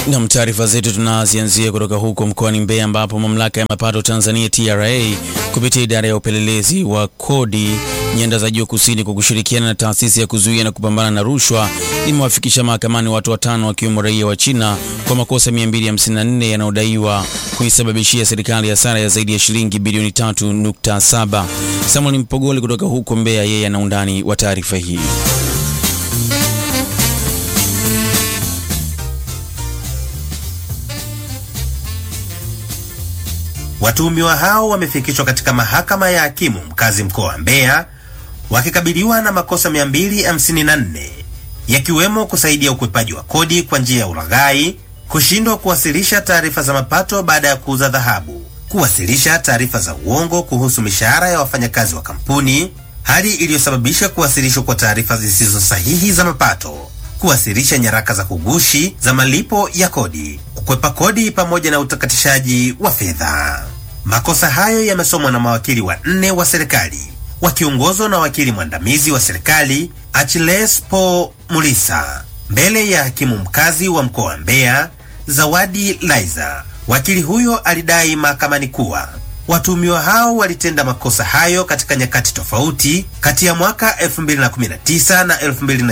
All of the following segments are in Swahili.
Nam, taarifa zetu tunazianzia kutoka huko mkoani Mbeya ambapo mamlaka ya mapato Tanzania TRA kupitia idara ya upelelezi wa kodi nyanda za juu kusini kwa kushirikiana na taasisi ya kuzuia na kupambana na rushwa imewafikisha mahakamani watu watano wakiwemo raia wa China kwa makosa 254 yanayodaiwa kuisababishia serikali hasara ya zaidi ya shilingi bilioni 3.7. Samuel Mpogole kutoka huko Mbeya, yeye ana undani wa taarifa hii. Watuhumiwa hao wamefikishwa katika mahakama ya hakimu mkazi mkoa wa Mbeya wakikabiliwa na makosa 254 yakiwemo kusaidia ukwepaji wa kodi kwa njia ya ulaghai, kushindwa kuwasilisha taarifa za mapato baada ya kuuza dhahabu, kuwasilisha taarifa za uongo kuhusu mishahara ya wafanyakazi wa kampuni, hali iliyosababisha kuwasilishwa kwa taarifa zisizo sahihi za mapato, kuwasilisha nyaraka za kugushi za malipo ya kodi, kukwepa kodi pamoja na utakatishaji wa fedha. Makosa hayo yamesomwa na mawakili wanne wa serikali wakiongozwa na wakili mwandamizi wa serikali Achilles Paul Mulisa mbele ya hakimu mkazi wa mkoa wa Mbeya Zawadi Laiza. Wakili huyo alidai mahakamani kuwa watuhumiwa hao walitenda makosa hayo katika nyakati tofauti kati ya mwaka 2019 na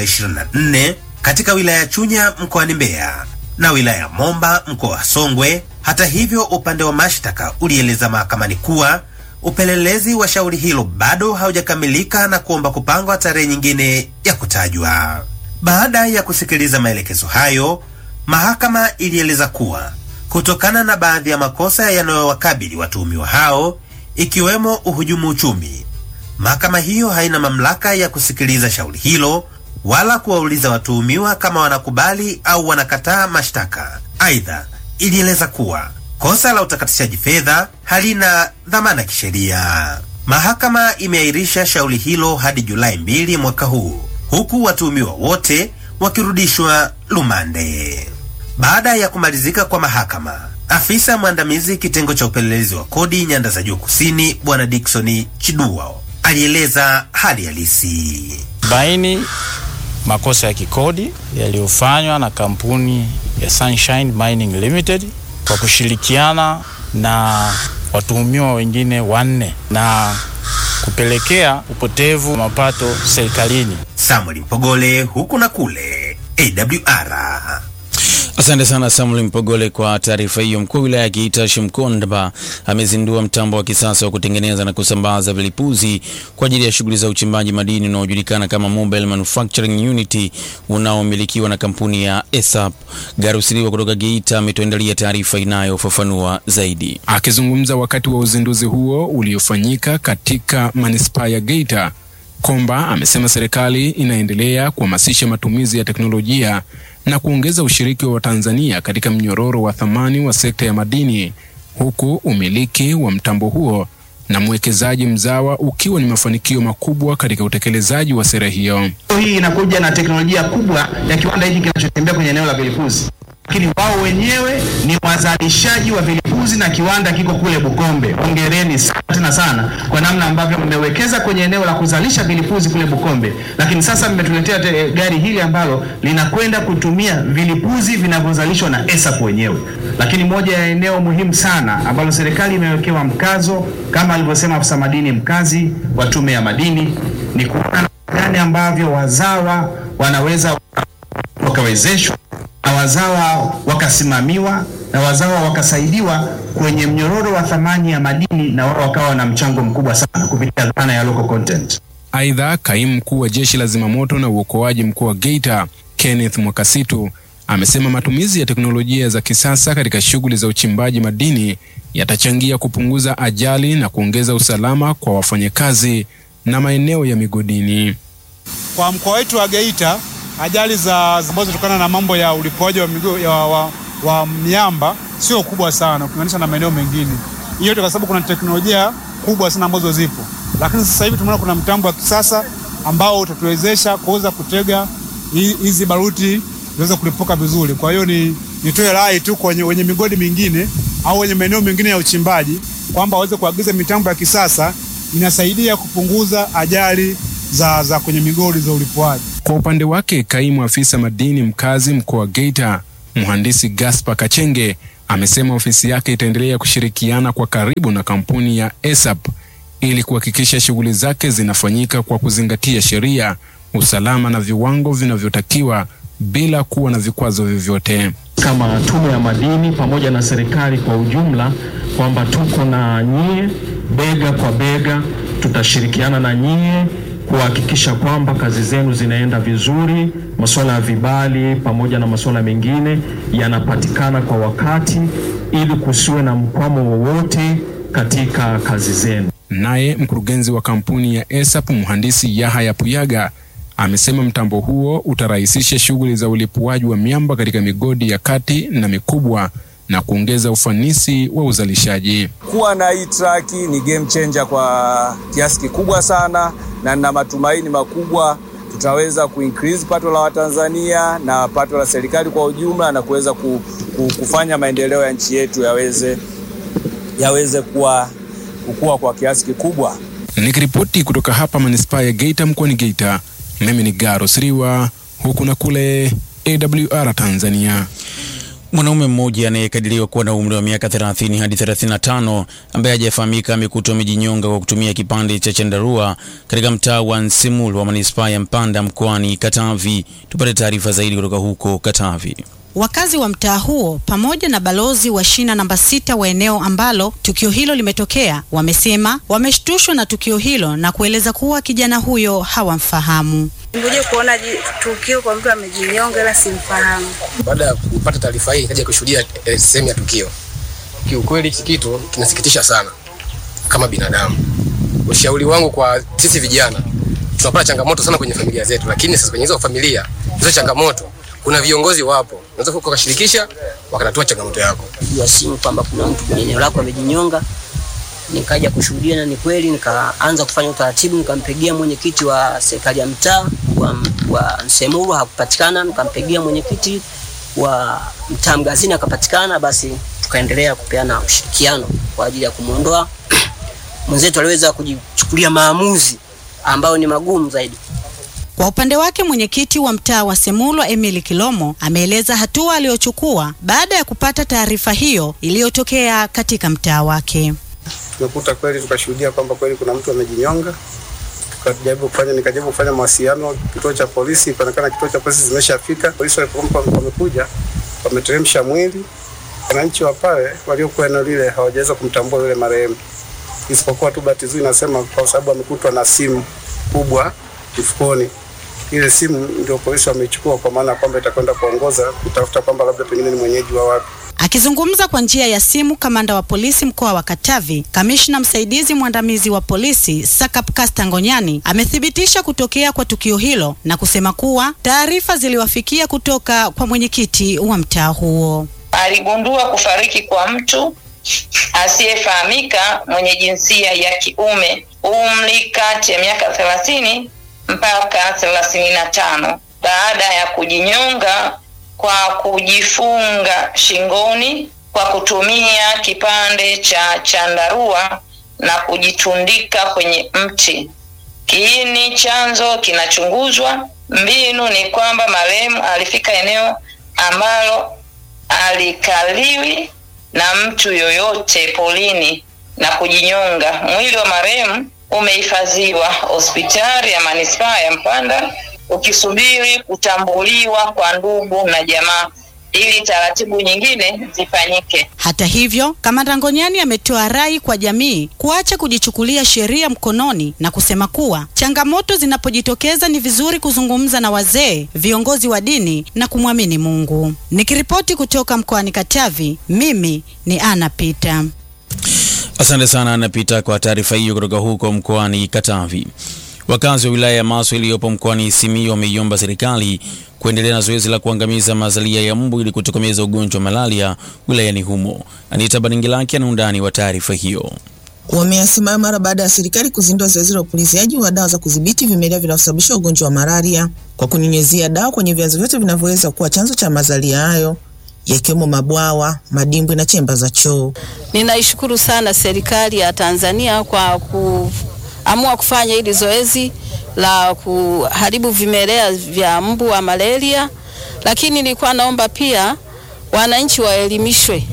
2024 katika wilaya ya Chunya mkoani Mbeya na wilaya ya Momba mkoa wa Songwe. Hata hivyo, upande wa mashtaka ulieleza mahakamani kuwa upelelezi wa shauri hilo bado haujakamilika na kuomba kupangwa tarehe nyingine ya kutajwa. Baada ya kusikiliza maelekezo hayo, mahakama ilieleza kuwa kutokana na baadhi ya makosa yanayowakabili watuhumiwa hao ikiwemo uhujumu uchumi, mahakama hiyo haina mamlaka ya kusikiliza shauri hilo wala kuwauliza watuhumiwa kama wanakubali au wanakataa mashtaka. Aidha, ilieleza kuwa kosa la utakatishaji fedha halina dhamana kisheria. Mahakama imeahirisha shauri hilo hadi Julai mbili mwaka huu, huku watuhumiwa wote wakirudishwa lumande. Baada ya kumalizika kwa mahakama, afisa mwandamizi kitengo cha upelelezi wa kodi nyanda za juu kusini, Bwana Dickson Chidua alieleza hali halisi. baini makosa ya kikodi yaliyofanywa na kampuni ya Sunshine Mining Limited kwa kushirikiana na watuhumiwa wengine wanne na kupelekea upotevu wa mapato serikalini. Samuel Mpogole, huku na kule AWR. Asante sana Samuel Mpogole kwa taarifa hiyo. Mkuu wa wilaya ya Geita Shimkondba amezindua mtambo wa kisasa wa kutengeneza na kusambaza vilipuzi kwa ajili ya shughuli za uchimbaji madini unaojulikana kama Mobile Manufacturing Unit unaomilikiwa na kampuni ya ESAP. Garusiliwa kutoka Geita ametuandalia taarifa inayofafanua zaidi. Akizungumza wakati wa uzinduzi huo uliofanyika katika manispaa ya Geita, Komba amesema serikali inaendelea kuhamasisha matumizi ya teknolojia na kuongeza ushiriki wa Watanzania katika mnyororo wa thamani wa sekta ya madini, huku umiliki wa mtambo huo na mwekezaji mzawa ukiwa ni mafanikio makubwa katika utekelezaji wa sera hiyo. Hii inakuja na teknolojia kubwa ya kiwanda hiki kinachotembea kwenye eneo la vilipuzi, lakini wao wenyewe ni wazalishaji wa vilipuzi na kiwanda kiko kule Bukombe. Hongereni sana tena sana kwa namna ambavyo mmewekeza kwenye eneo la kuzalisha vilipuzi kule Bukombe, lakini sasa mmetuletea te- gari hili ambalo linakwenda kutumia vilipuzi vinavyozalishwa na ESAP wenyewe. Lakini moja ya eneo muhimu sana ambalo serikali imewekewa mkazo kama alivyosema afisa madini mkazi wa Tume ya Madini ni kuona gani ambavyo wazawa wanaweza wakawezeshwa na wazawa wakasimamiwa na wazawa wakasaidiwa kwenye mnyororo wa thamani ya madini na wao wakawa na mchango mkubwa sana kupitia dhana ya local content. Aidha, kaimu mkuu wa jeshi la zimamoto na uokoaji mkoa wa Geita Kenneth Mwakasitu amesema matumizi ya teknolojia za kisasa katika shughuli za uchimbaji madini yatachangia kupunguza ajali na kuongeza usalama kwa wafanyakazi na maeneo ya migodini. Kwa mkoa wetu wa Geita, ajali za ambazo zinatokana na mambo ya ulipuaji wa, migo, ya, wa, wa miamba sio kubwa sana ukilinganisha na maeneo mengine. Hiyo yote kwa sababu kuna teknolojia kubwa sana ambazo zipo, lakini sasa hivi tumeona kuna mtambo wa kisasa ambao utatuwezesha kuweza kutega hi- hizi baruti ziweze kulipuka vizuri. Kwa hiyo ni nitoe rai tu kwenye wenye migodi mingine au wenye maeneo mengine ya uchimbaji kwamba waweze kuagiza mitambo ya kisasa, inasaidia kupunguza ajali za, za kwenye migodi za ulipuaji. Kwa upande wake, kaimu afisa madini mkazi mkoa wa Geita Mhandisi Gaspar Kachenge amesema ofisi yake itaendelea kushirikiana kwa karibu na kampuni ya ESAP ili kuhakikisha shughuli zake zinafanyika kwa kuzingatia sheria, usalama na viwango vinavyotakiwa bila kuwa na vikwazo vyovyote. kama Tume ya Madini pamoja na serikali kwa ujumla kwamba tuko na nyie bega kwa bega, tutashirikiana na nyie kuhakikisha kwamba kazi zenu zinaenda vizuri, masuala ya vibali pamoja na masuala mengine yanapatikana kwa wakati, ili kusiwe na mkwamo wowote katika kazi zenu. Naye mkurugenzi wa kampuni ya ESAP mhandisi Yahaya Puyaga amesema mtambo huo utarahisisha shughuli za ulipuaji wa miamba katika migodi ya kati na mikubwa na kuongeza ufanisi wa uzalishaji. Kuwa na hii traki ni game changer kwa kiasi kikubwa sana, na nina matumaini makubwa tutaweza kuincrease pato la Watanzania na pato la serikali kwa ujumla na kuweza ku, ku, kufanya maendeleo ya nchi yetu yaweze yaweze kuwa kukua kwa kiasi kikubwa. Nikiripoti kutoka hapa manispaa ya Geita mkoani Geita, mimi ni Garo Siriwa, huku na kule AWR Tanzania. Mwanaume mmoja anayekadiriwa kuwa na umri wa miaka 30 hadi 35 ambaye hajafahamika amekutwa amejinyonga kwa kutumia kipande cha chandarua katika mtaa wa Nsimulu wa manispaa ya Mpanda mkoani Katavi. Tupate taarifa zaidi kutoka huko Katavi. Wakazi wa mtaa huo pamoja na balozi wa shina namba sita wa eneo ambalo tukio hilo limetokea wamesema wameshtushwa na tukio hilo na kueleza kuwa kijana huyo hawamfahamu. Ngoja kuona ji- tukio kwa mtu amejinyonga ila simfahamu. Baada ya kupata taarifa hii, kaja kushuhudia eh, sehemu ya tukio. Kiukweli hiki kitu kinasikitisha sana kama binadamu. Ushauri wangu kwa sisi vijana, tunapata changamoto sana kwenye familia zetu, lakini sasa kwenye hizo familia hizo changamoto, kuna viongozi wapo, unaweza ukashirikisha wakatatua changamoto yako. ya simu kwamba kuna mtu kwenye eneo lako amejinyonga. Nikaja kushuhudia na ni kweli, nikaanza kufanya utaratibu, nikampigia mwenyekiti wa serikali ya mtaa wa, wa Nsemuru hakupatikana, nikampigia mwenyekiti wa mtaa Mgazini akapatikana, basi tukaendelea kupeana ushirikiano kwa ajili ya kumwondoa mwenzetu. Aliweza kujichukulia maamuzi ambayo ni magumu zaidi. Kwa upande wake mwenyekiti wa mtaa wa Semulwa Emily Kilomo ameeleza hatua aliyochukua baada ya kupata taarifa hiyo iliyotokea katika mtaa wake. tumekuta kweli, tukashuhudia kwamba kweli kuna mtu amejinyonga. Tukajaribu kufanya, nikajaribu kufanya mawasiliano kituo cha polisi, ikaonekana kituo cha polisi zimeshafika. Polisi walipokuwa wamekuja, wameteremsha mwili. Wananchi wa pale waliokuwa eneo lile hawajaweza kumtambua yule marehemu, isipokuwa tu bahati nzuri nasema kwa sababu amekutwa na simu kubwa mfukoni. Ile simu ndio polisi wameichukua, kwa maana ya kwamba itakwenda kuongoza kutafuta kwamba labda pengine ni mwenyeji wa wapi. Akizungumza kwa njia ya simu, kamanda wa polisi mkoa wa Katavi, kamishna msaidizi mwandamizi wa polisi Sakap Kasta Ngonyani amethibitisha kutokea kwa tukio hilo na kusema kuwa taarifa ziliwafikia kutoka kwa mwenyekiti wa mtaa huo. aligundua kufariki kwa mtu asiyefahamika mwenye jinsia ya kiume umri kati ya miaka thelathini mpaka thelathini na tano baada ya kujinyonga kwa kujifunga shingoni kwa kutumia kipande cha chandarua na kujitundika kwenye mti. Kiini chanzo kinachunguzwa. Mbinu ni kwamba marehemu alifika eneo ambalo alikaliwi na mtu yoyote polini na kujinyonga. Mwili wa marehemu umehifadhiwa hospitali ya manispaa ya Mpanda ukisubiri kutambuliwa kwa ndugu na jamaa ili taratibu nyingine zifanyike. Hata hivyo, kamanda Ngonyani ametoa rai kwa jamii kuacha kujichukulia sheria mkononi na kusema kuwa changamoto zinapojitokeza ni vizuri kuzungumza na wazee, viongozi wa dini na kumwamini Mungu. Nikiripoti kutoka mkoani Katavi, mimi ni Ana Pita. Asante sana Anapita kwa taarifa hiyo kutoka huko mkoani Katavi. Wakazi wa wilaya ya Maswa iliyopo mkoani Simiyu wameiomba serikali kuendelea na zoezi la kuangamiza mazalia ya mbu ili kutokomeza ugonjwa wa malaria wilayani humo. Anita Baringilaki ana undani wa taarifa hiyo. Wameyasimama mara baada ya serikali kuzindua zoezi la upuliziaji wa dawa za kudhibiti vimelea vinavyosababisha ugonjwa wa malaria kwa kunyunyizia dawa kwenye vyanzo vyote vinavyoweza kuwa chanzo cha mazalia hayo yakiwemo mabwawa, madimbwi na chemba za choo. Ninaishukuru sana serikali ya Tanzania kwa kuamua kufanya hili zoezi la kuharibu vimelea vya mbu wa malaria, lakini nilikuwa naomba pia wananchi waelimishwe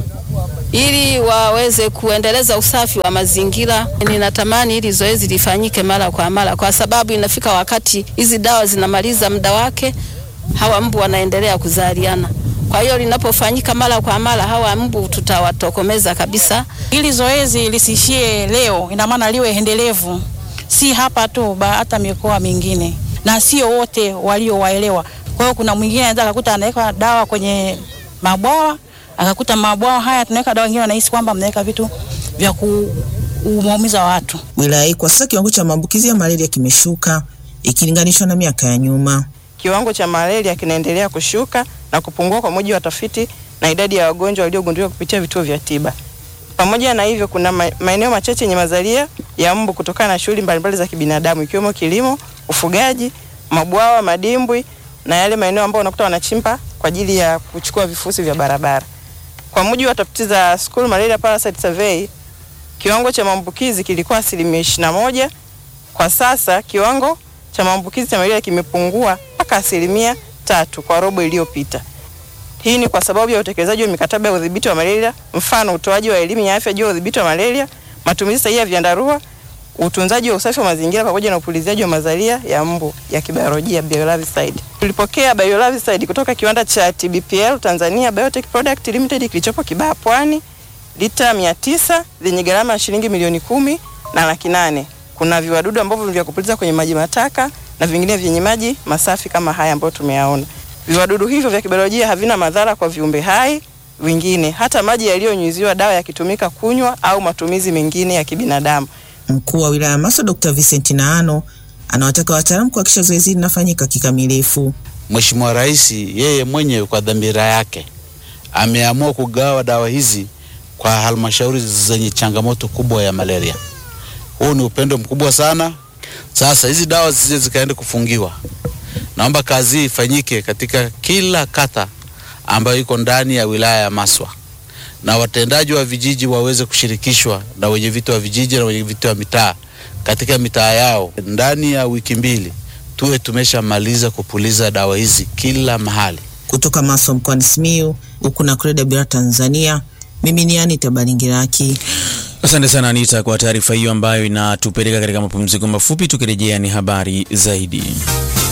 ili waweze kuendeleza usafi wa mazingira. Ninatamani hili zoezi lifanyike mara kwa mara, kwa sababu inafika wakati hizi dawa zinamaliza muda wake, hawa mbu wanaendelea kuzaliana. Kwa hiyo linapofanyika mara kwa mara, hawa mbu tutawatokomeza kabisa. Hili zoezi lisiishie leo, ina maana liwe endelevu, si hapa tu, ba hata mikoa mingine, na sio wote waliowaelewa. Kwa hiyo kuna mwingine anaweza akakuta anaweka dawa kwenye mabwawa akakuta mabwawa haya tunaweka dawa, wengine wanahisi kwamba mnaweka vitu vya kuwaumiza watu. Wilaya hii kwa sasa kiwango cha maambukizi ya malaria kimeshuka ikilinganishwa na miaka ya nyuma. Kiwango cha malaria kinaendelea kushuka na kupungua kwa mujibu wa tafiti na idadi ya wagonjwa waliogunduliwa kupitia vituo vya tiba. Pamoja na hivyo, kuna maeneo machache yenye mazalia ya mbu kutokana na shughuli mbalimbali za kibinadamu ikiwemo kilimo, ufugaji, mabwawa, madimbwi na yale maeneo ambayo unakuta wanachimba kwa ajili ya kuchukua vifusi vya barabara. Kwa mujibu wa tafiti za School Malaria Parasite Survey, kiwango cha maambukizi kilikuwa asilimia ishirini na moja. Kwa sasa kiwango cha maambukizi cha malaria kimepungua mpaka asilimia tatu kwa robo iliyopita. Hii ni kwa sababu ya utekelezaji wa mikataba ya udhibiti wa malaria, mfano utoaji wa elimu ya afya juu ya udhibiti wa malaria, matumizi sahihi ya vyandarua, utunzaji wa usafi wa mazingira pamoja na upuliziaji wa mazalia ya mbu ya kibiolojia biolarvicide. Tulipokea biolarvicide kutoka kiwanda cha TBPL Tanzania Biotech Product Limited kilichopo Kibaha Pwani, lita 900 zenye gharama ya shilingi milioni kumi na laki nane. Kuna viwadudu ambavyo ni vya kupuliza kwenye maji mataka na vingine vyenye maji masafi kama haya ambayo tumeyaona. Viwadudu hivyo vya kibiolojia havina madhara kwa viumbe hai wengine, hata maji yaliyonyunyiziwa dawa yakitumika kunywa au matumizi mengine ya kibinadamu. Mkuu wa wilaya Maswa Dr. Vincent Naano anawataka wataalamu kuhakikisha zoezi hili linafanyika kikamilifu. Mheshimiwa Rais yeye mwenyewe kwa dhamira yake ameamua kugawa dawa hizi kwa halmashauri zenye changamoto kubwa ya malaria. Huu ni upendo mkubwa sana. Sasa hizi dawa zisije zikaende kufungiwa, naomba kazi hii ifanyike katika kila kata ambayo iko ndani ya wilaya ya Maswa na watendaji wa vijiji waweze kushirikishwa na wenye viti wa vijiji na wenye viti wa mitaa katika mitaa yao. Ndani ya wiki mbili tuwe tumeshamaliza kupuliza dawa hizi kila mahali. Kutoka Maswa mkoani Simiyu, huku na Kreda Bira Tanzania, mimi ni Anita Balingiraki. Asante sana Anita kwa taarifa hiyo ambayo inatupeleka katika mapumziko mafupi. Tukirejea ni habari zaidi.